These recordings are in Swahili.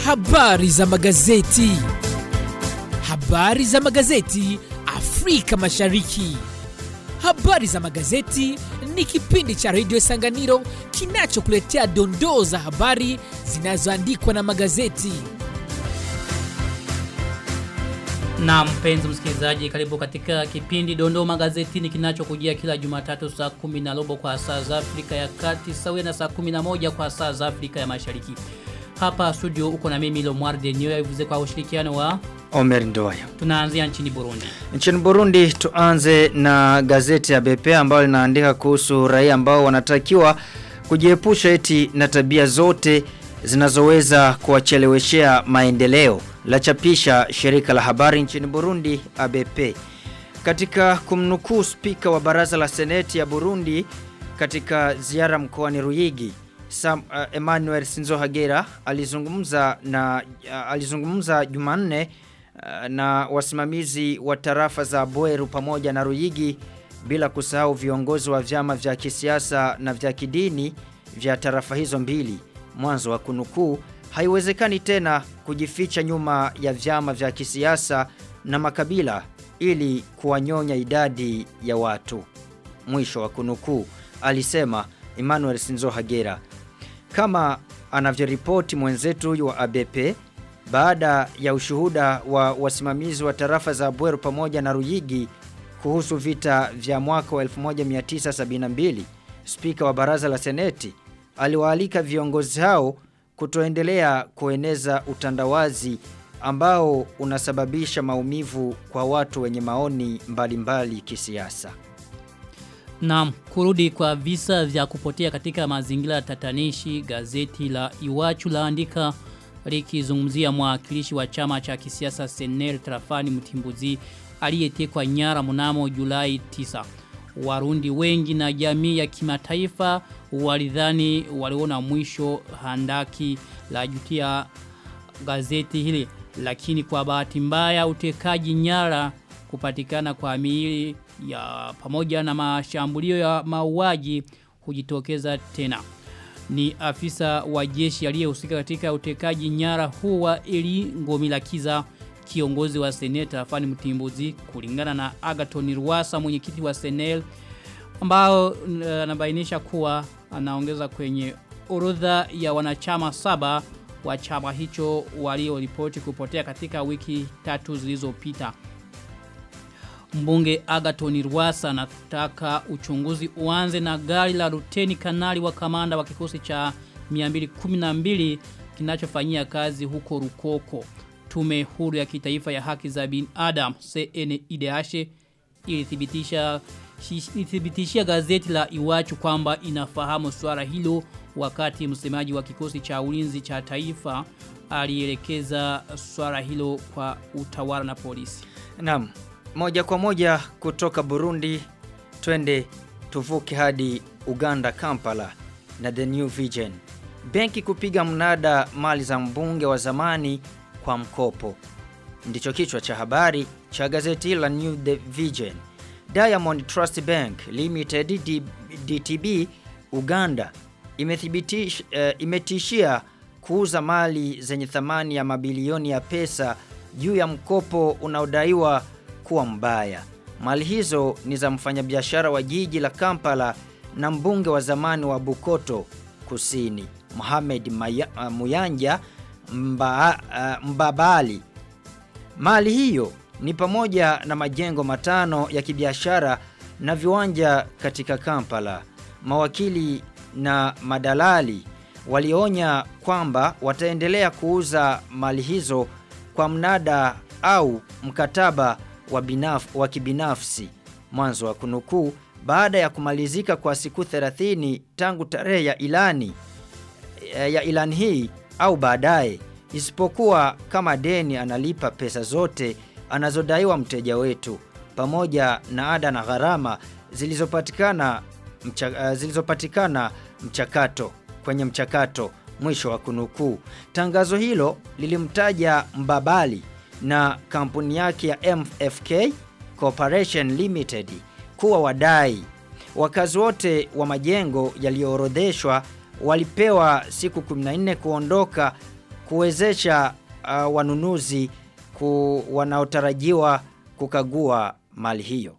Habari za magazeti. Habari za magazeti Afrika Mashariki. Habari za magazeti ni kipindi cha redio Sanganiro kinachokuletea dondoo za habari zinazoandikwa na magazeti. Na mpenzi msikilizaji, karibu katika kipindi Dondoo Magazetini kinachokujia kila Jumatatu saa kumi na robo kwa saa za Afrika ya Kati sawia na saa kumi na moja kwa saa za Afrika ya Mashariki. Hapa studio uko na mimi Lomwarde Niyo ivuze kwa ushirikiano wa Omer Ndoya. tunaanzia nchini Burundi. Nchini Burundi tuanze na gazeti ya BP ambalo linaandika kuhusu raia ambao wanatakiwa kujiepusha eti na tabia zote zinazoweza kuwacheleweshea maendeleo. La chapisha shirika la habari nchini Burundi ABP. Katika kumnukuu spika wa baraza la seneti ya Burundi katika ziara mkoani Ruyigi Sam, uh, Emmanuel Sinzohagera alizungumza na uh, alizungumza Jumanne uh, na wasimamizi wa tarafa za Bweru pamoja na Ruyigi bila kusahau viongozi wa vyama vya kisiasa na vya kidini vya tarafa hizo mbili. Mwanzo wa kunukuu haiwezekani tena kujificha nyuma ya vyama vya kisiasa na makabila ili kuwanyonya idadi ya watu. Mwisho wa kunukuu alisema Emmanuel Sinzohagera kama anavyoripoti mwenzetu huyu wa ABP baada ya ushuhuda wa wasimamizi wa tarafa za Bweru pamoja na Ruyigi kuhusu vita vya mwaka wa 1972 spika wa baraza la seneti aliwaalika viongozi hao kutoendelea kueneza utandawazi ambao unasababisha maumivu kwa watu wenye maoni mbalimbali mbali kisiasa. Naam, kurudi kwa visa vya kupotea katika mazingira tatanishi, gazeti la Iwachu laandika likizungumzia mwakilishi wa chama cha kisiasa Senel Trafani Mtimbuzi aliyetekwa nyara mnamo Julai 9. Warundi wengi na jamii ya kimataifa walidhani waliona mwisho handaki la jutia gazeti hili lakini kwa bahati mbaya utekaji nyara kupatikana kwa miili ya pamoja na mashambulio ya mauaji hujitokeza tena. Ni afisa wa jeshi aliyehusika katika utekaji nyara huu wa Eli Ngomilakiza kiongozi wa seneta Afani Mtimbuzi kulingana na Agaton Ruwasa mwenyekiti wa Senel ambao anabainisha kuwa anaongeza kwenye orodha ya wanachama saba wa chama hicho walioripoti kupotea katika wiki tatu zilizopita. Mbunge Agaton Rwasa anataka uchunguzi uanze na gari la luteni kanali wa kamanda wa kikosi cha 212 kinachofanyia kazi huko Rukoko. Tume huru ya kitaifa ya haki za binadamu CNIDH ilithibitisha ilithibitishia gazeti la Iwachu kwamba inafahamu swala hilo wakati msemaji wa kikosi cha ulinzi cha taifa alielekeza swala hilo kwa utawala na polisi. Naam, moja kwa moja kutoka Burundi twende tuvuke hadi Uganda Kampala na The New Vision. Benki kupiga mnada mali za mbunge wa zamani kwa mkopo. Ndicho kichwa cha habari cha gazeti la New The Vision. Diamond Trust Bank Limited D DTB Uganda imethibitish, uh, imetishia kuuza mali zenye thamani ya mabilioni ya pesa juu ya mkopo unaodaiwa kuwa mbaya. Mali hizo ni za mfanyabiashara wa jiji la Kampala na mbunge wa zamani wa Bukoto Kusini, Mohamed Maya, uh, Muyanja mba, uh, Mbabali. Mali hiyo ni pamoja na majengo matano ya kibiashara na viwanja katika Kampala. Mawakili na madalali walionya kwamba wataendelea kuuza mali hizo kwa mnada au mkataba wa, binaf, wa kibinafsi. Mwanzo wa kunukuu baada ya kumalizika kwa siku 30 tangu tarehe ya ilani ya ilani hii au baadaye isipokuwa kama deni analipa pesa zote anazodaiwa mteja wetu pamoja na ada na gharama zilizopatikana mcha, uh, zilizopatikana mchakato kwenye mchakato mwisho wa kunukuu. Tangazo hilo lilimtaja Mbabali na kampuni yake ya MFK Corporation Limited kuwa wadai. Wakazi wote wa majengo yaliyoorodheshwa walipewa siku 14 kuondoka kuwezesha uh, wanunuzi ku, wanaotarajiwa kukagua mali hiyo.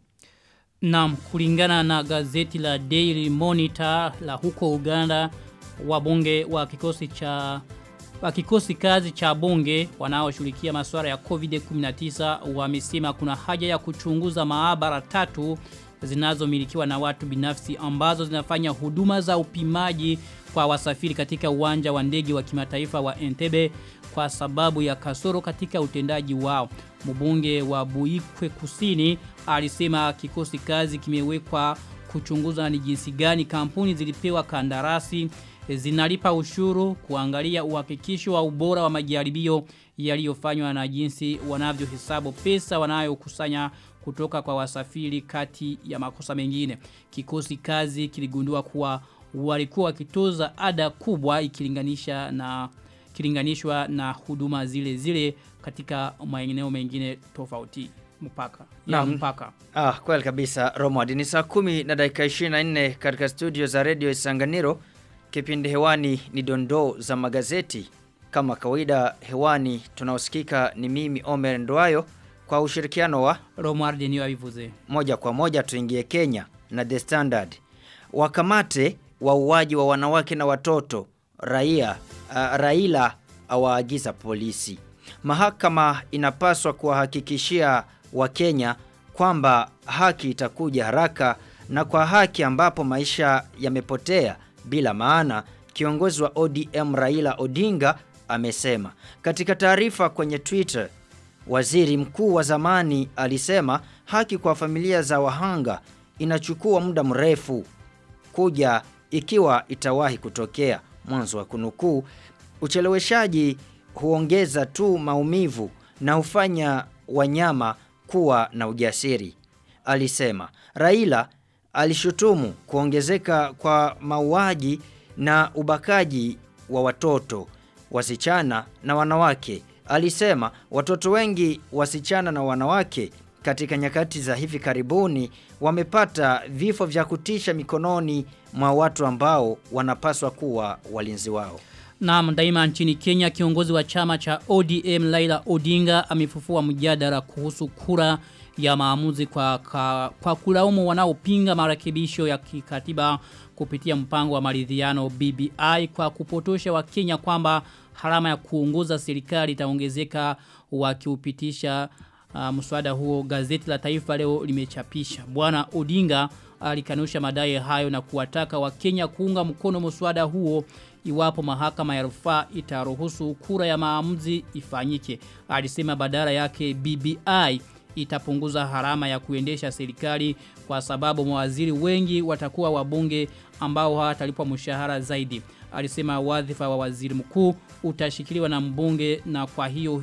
Naam, kulingana na gazeti la Daily Monitor la huko Uganda, wabunge wa kikosi cha wa kikosi kazi cha bunge wanaoshughulikia masuala ya COVID-19 wamesema kuna haja ya kuchunguza maabara tatu zinazomilikiwa na watu binafsi ambazo zinafanya huduma za upimaji kwa wasafiri katika uwanja wa ndege wa kimataifa wa Entebbe kwa sababu ya kasoro katika utendaji wao. Mbunge wa Buikwe Kusini alisema kikosi kazi kimewekwa kuchunguza ni jinsi gani kampuni zilipewa kandarasi zinalipa ushuru kuangalia uhakikisho wa ubora wa majaribio yaliyofanywa na jinsi wanavyohesabu pesa wanayokusanya kutoka kwa wasafiri kati ya makosa mengine. Kikosi kazi kiligundua kuwa walikuwa wakitoza ada kubwa ikilinganisha na kilinganishwa na huduma zile zile katika maeneo mengine tofauti mpaka ya Naam. mpaka Ah, kweli kabisa Romad. Ni saa kumi na dakika 24 katika studio za Radio Isanganiro. Kipindi hewani ni dondoo za magazeti. Kama kawaida hewani tunaosikika ni mimi Omer Ndwayo kwa ushirikiano wa Romuald niyo abivuze moja kwa moja tuingie Kenya na The Standard. Wakamate wauaji wa wanawake na watoto. Raia uh, Raila awaagiza polisi. Mahakama inapaswa kuwahakikishia Wakenya kwamba haki itakuja haraka na kwa haki ambapo maisha yamepotea bila maana kiongozi wa ODM Raila Odinga amesema. Katika taarifa kwenye Twitter Waziri mkuu wa zamani alisema haki kwa familia za wahanga inachukua muda mrefu kuja ikiwa itawahi kutokea. Mwanzo wa kunukuu, ucheleweshaji huongeza tu maumivu na hufanya wanyama kuwa na ujasiri. Alisema Raila alishutumu kuongezeka kwa mauaji na ubakaji wa watoto, wasichana na wanawake. Alisema watoto wengi wasichana na wanawake katika nyakati za hivi karibuni wamepata vifo vya kutisha mikononi mwa watu ambao wanapaswa kuwa walinzi wao. Naam daima nchini Kenya kiongozi wa chama cha ODM Laila Odinga amefufua mjadala kuhusu kura ya maamuzi kwa, kwa, kwa kulaumu wanaopinga marekebisho ya kikatiba kupitia mpango wa maridhiano BBI kwa kupotosha wa Kenya kwamba harama ya kuongoza serikali itaongezeka wakiupitisha uh, mswada huo gazeti la taifa leo limechapisha. Bwana Odinga alikanusha madai hayo na kuwataka Wakenya kuunga mkono mswada huo iwapo mahakama ya rufaa itaruhusu kura ya maamuzi ifanyike. Alisema badala yake BBI itapunguza harama ya kuendesha serikali kwa sababu mawaziri wengi watakuwa wabunge ambao hawatalipwa mshahara zaidi. Alisema wadhifa wa waziri mkuu utashikiliwa na mbunge na kwa hiyo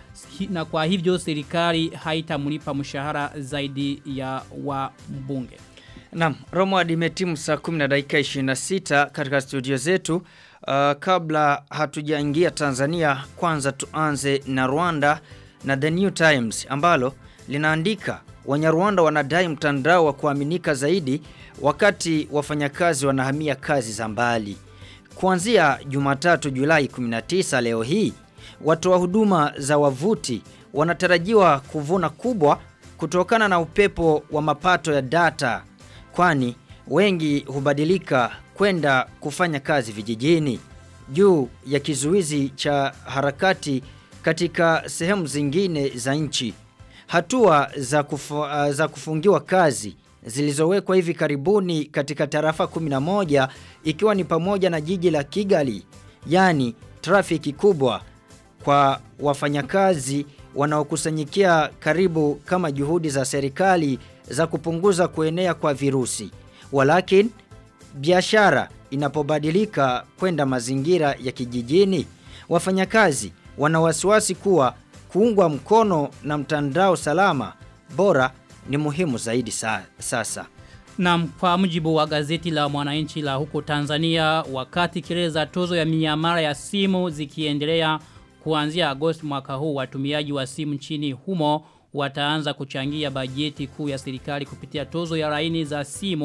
na kwa hivyo serikali haitamlipa mshahara zaidi ya wa mbunge. Naam, Romwad imetimu saa 10 na dakika 26 katika studio zetu. Uh, kabla hatujaingia Tanzania, kwanza tuanze na Rwanda na The New Times ambalo linaandika Wanyarwanda wanadai mtandao wa kuaminika zaidi wakati wafanyakazi wanahamia kazi za mbali. Kuanzia Jumatatu Julai 19 leo hii, watoa huduma za wavuti wanatarajiwa kuvuna kubwa kutokana na upepo wa mapato ya data kwani wengi hubadilika kwenda kufanya kazi vijijini juu ya kizuizi cha harakati katika sehemu zingine za nchi. Hatua za, kufu, uh, za kufungiwa kazi zilizowekwa hivi karibuni katika tarafa 11 ikiwa ni pamoja na jiji la Kigali, yani trafiki kubwa kwa wafanyakazi wanaokusanyikia karibu kama juhudi za serikali za kupunguza kuenea kwa virusi. Walakin biashara inapobadilika kwenda mazingira ya kijijini, wafanyakazi wana wasiwasi kuwa kuungwa mkono na mtandao salama bora ni muhimu zaidi sa, sasa. Na kwa mujibu wa gazeti la mwananchi la huko Tanzania wakati kelele za tozo ya miamala ya simu zikiendelea kuanzia Agosti mwaka huu watumiaji wa simu nchini humo wataanza kuchangia bajeti kuu ya serikali kupitia tozo ya laini za simu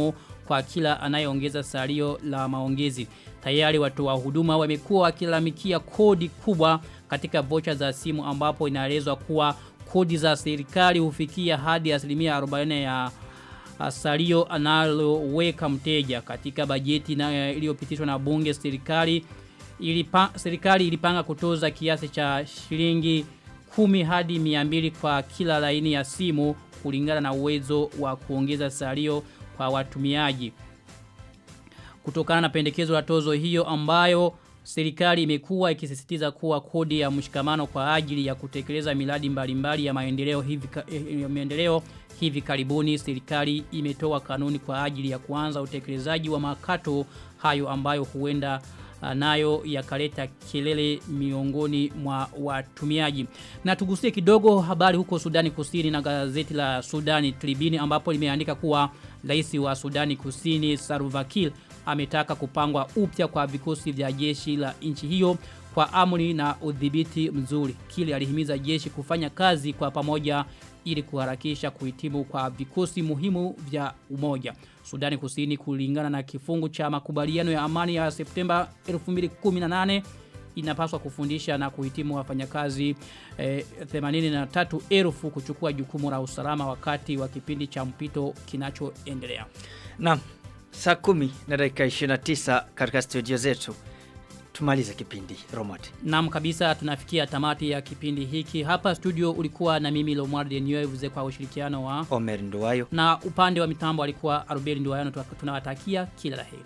kwa kila anayeongeza salio la maongezi. Tayari watu wa huduma wamekuwa wakilalamikia kodi kubwa katika vocha za simu ambapo inaelezwa kuwa kodi za serikali hufikia hadi asilimia 40 ya salio analoweka mteja katika bajeti na iliyopitishwa na bunge serikali ilipa, serikali ilipanga kutoza kiasi cha shilingi 10 hadi 200 kwa kila laini ya simu kulingana na uwezo wa kuongeza salio kwa watumiaji kutokana na pendekezo la tozo hiyo ambayo serikali imekuwa ikisisitiza kuwa kodi ya mshikamano kwa ajili ya kutekeleza miradi mbalimbali ya maendeleo hivi ya maendeleo hivi karibuni serikali imetoa kanuni kwa ajili ya kuanza utekelezaji wa makato hayo ambayo huenda nayo yakaleta kelele miongoni mwa watumiaji. Na tugusie kidogo habari huko Sudani Kusini na gazeti la Sudani Tribune ambapo limeandika kuwa rais wa Sudani Kusini Saruvakil ametaka kupangwa upya kwa vikosi vya jeshi la nchi hiyo kwa amri na udhibiti mzuri. Kile alihimiza jeshi kufanya kazi kwa pamoja ili kuharakisha kuhitimu kwa vikosi muhimu vya umoja. Sudani Kusini kulingana na kifungu cha makubaliano ya amani ya Septemba 2018 inapaswa kufundisha na kuhitimu wafanyakazi eh, 83,000 kuchukua jukumu la usalama wakati wa kipindi cha mpito kinachoendelea. Naam, saa kumi na dakika 29 katika studio zetu tumalize kipindi Romad. Naam kabisa tunafikia tamati ya kipindi hiki. Hapa studio ulikuwa na mimi Lomward Denyevuze kwa ushirikiano wa Omer Nduwayo. Na upande wa mitambo alikuwa Arubeli Nduwayo tunawatakia kila laheri.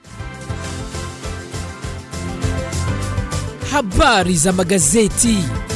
Habari za magazeti.